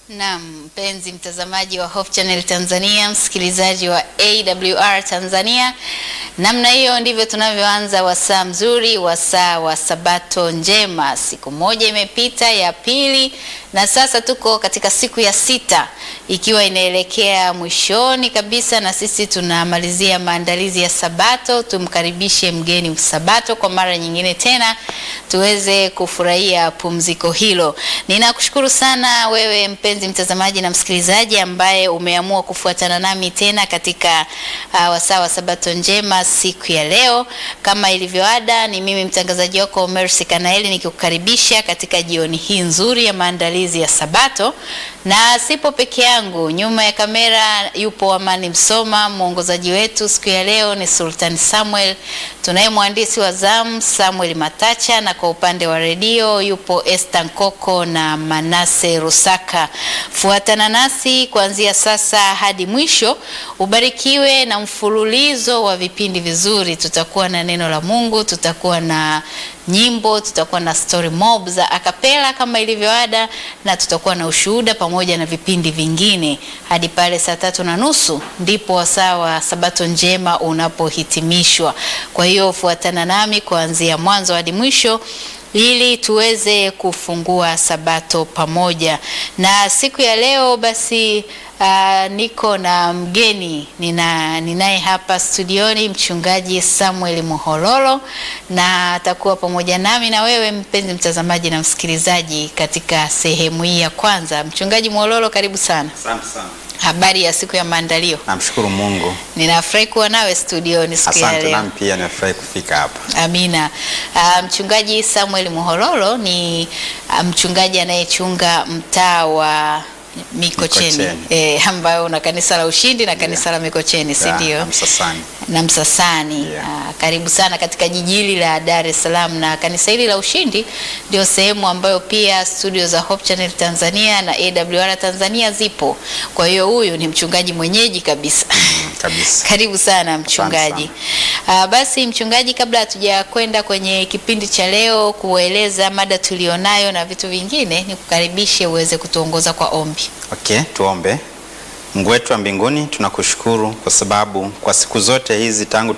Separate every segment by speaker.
Speaker 1: Naam, mpenzi mtazamaji wa Hope Channel Tanzania, msikilizaji wa AWR Tanzania, namna hiyo ndivyo tunavyoanza wasaa mzuri, wasaa wa Sabato njema. Siku moja imepita ya pili, na sasa tuko katika siku ya sita, ikiwa inaelekea mwishoni kabisa, na sisi tunamalizia maandalizi ya Sabato. Tumkaribishe mgeni Sabato kwa mara nyingine tena, tuweze kufurahia pumziko hilo. Ninakushukuru sana wewe mpenzi mtazamaji na msikilizaji ambaye umeamua kufuatana nami tena katika uh, wasaa wa Sabato njema siku ya leo. Kama ilivyoada, ni mimi mtangazaji wako Mercy Kanaeli nikikukaribisha katika jioni hii nzuri ya maandalizi ya Sabato, na sipo peke yangu. Nyuma ya kamera yupo Amani Msoma, mwongozaji wetu siku ya leo ni Sultan Samuel, tunaye mwandishi wa zamu Samuel Matacha, na kwa upande wa redio yupo Esther Nkoko na Manase Rusaka. Fuatana nasi kuanzia sasa hadi mwisho, ubarikiwe na mfululizo wa vipindi vizuri. Tutakuwa na neno la Mungu, tutakuwa na nyimbo, tutakuwa na story mob za akapela kama ilivyoada, na tutakuwa na ushuhuda pamoja na vipindi vingine hadi pale saa tatu na nusu ndipo wasaa wa Sabato njema unapohitimishwa. Kwa hiyo fuatana nami kuanzia mwanzo hadi mwisho ili tuweze kufungua Sabato pamoja. Na siku ya leo basi uh, niko na mgeni nina ninaye hapa studioni mchungaji Samuel Muhololo, na atakuwa pamoja nami na wewe mpenzi mtazamaji na msikilizaji katika sehemu hii ya kwanza. Mchungaji Muhololo, karibu sana.
Speaker 2: Asante sana.
Speaker 1: Habari ya siku ya maandalio?
Speaker 2: Namshukuru Mungu.
Speaker 1: Ninafurahi kuwa nawe studioni siku ya
Speaker 2: Asante
Speaker 1: leo.
Speaker 2: nami pia nimefurahi kufika hapa.
Speaker 1: Amina. Uh, mchungaji Samuel Muhololo ni uh, mchungaji anayechunga mtaa wa Mikocheni,
Speaker 2: Mikocheni.
Speaker 1: eh, ambayo una kanisa la Ushindi na kanisa la Mikocheni, si
Speaker 2: Ya,
Speaker 1: ndio?
Speaker 2: na Msasani.
Speaker 1: na Msasani.
Speaker 2: Yeah.
Speaker 1: Ah, karibu sana katika jiji hili la Dar es Salaam, na kanisa hili la Ushindi ndio sehemu ambayo pia studio za Hope Channel Tanzania na AWR Tanzania zipo. Kwa hiyo huyu ni mchungaji mwenyeji kabisa.
Speaker 2: Mm, Kabisa.
Speaker 1: Karibu sana mchungaji. Uh, basi mchungaji, kabla hatuja kwenda kwenye kipindi cha leo kueleza mada tulionayo na vitu vingine, nikukaribishe uweze kutuongoza kwa ombi.
Speaker 2: Okay, tuombe. Mungu wetu wa mbinguni, tunakushukuru kwa sababu kwa siku zote hizi tangu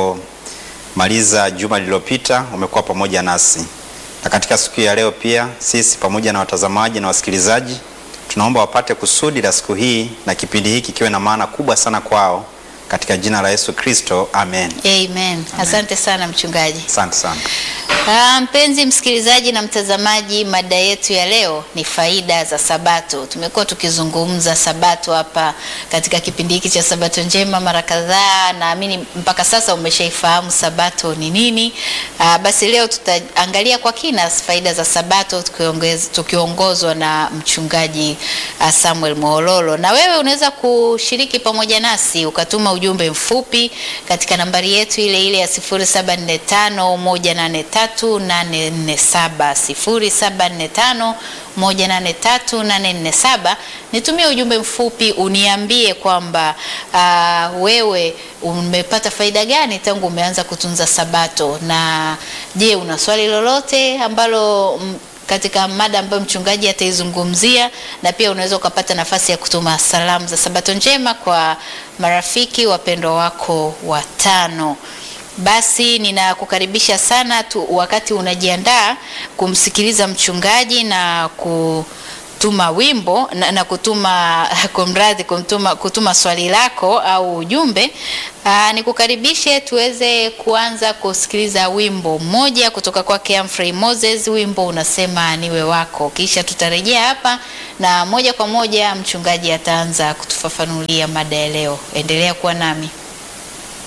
Speaker 2: tulipomaliza juma lililopita umekuwa pamoja nasi, na katika siku ya leo pia sisi pamoja na watazamaji na wasikilizaji tunaomba wapate kusudi la siku hii na kipindi hiki kiwe na maana kubwa sana kwao, katika jina la Yesu Kristo, amen.
Speaker 1: Amen. Asante sana mchungaji.
Speaker 2: Asante sana.
Speaker 1: Ah, mpenzi msikilizaji na mtazamaji, mada yetu ya leo ni faida za Sabato. Tumekuwa tukizungumza Sabato hapa katika kipindi hiki cha Sabato njema mara kadhaa. Naamini mpaka sasa umeshaifahamu Sabato ni nini. Ah, basi leo tutaangalia kwa kina faida za Sabato tukiongez- tukiongozwa na mchungaji ah, Samuel Muhololo. Na wewe unaweza kushiriki pamoja nasi ukatuma ujumbe mfupi katika nambari yetu ile ile ya 0745183847 0745183847. Nitumie ujumbe mfupi uniambie kwamba ah, wewe umepata faida gani tangu umeanza kutunza Sabato, na je, una swali lolote ambalo mm, katika mada ambayo mchungaji ataizungumzia, na pia unaweza ukapata nafasi ya kutuma salamu za Sabato njema kwa marafiki wapendwa wako watano. Basi ninakukaribisha sana tu, wakati unajiandaa kumsikiliza mchungaji na kutuma wimbo na, na kutuma kumradhi, kutuma, kutuma swali lako au ujumbe. Aa, nikukaribishe tuweze kuanza kusikiliza wimbo mmoja kutoka kwake Humphrey Moses. Wimbo unasema niwe wako, kisha tutarejea hapa na moja kwa moja mchungaji ataanza kutufafanulia mada ya leo. Endelea kuwa nami.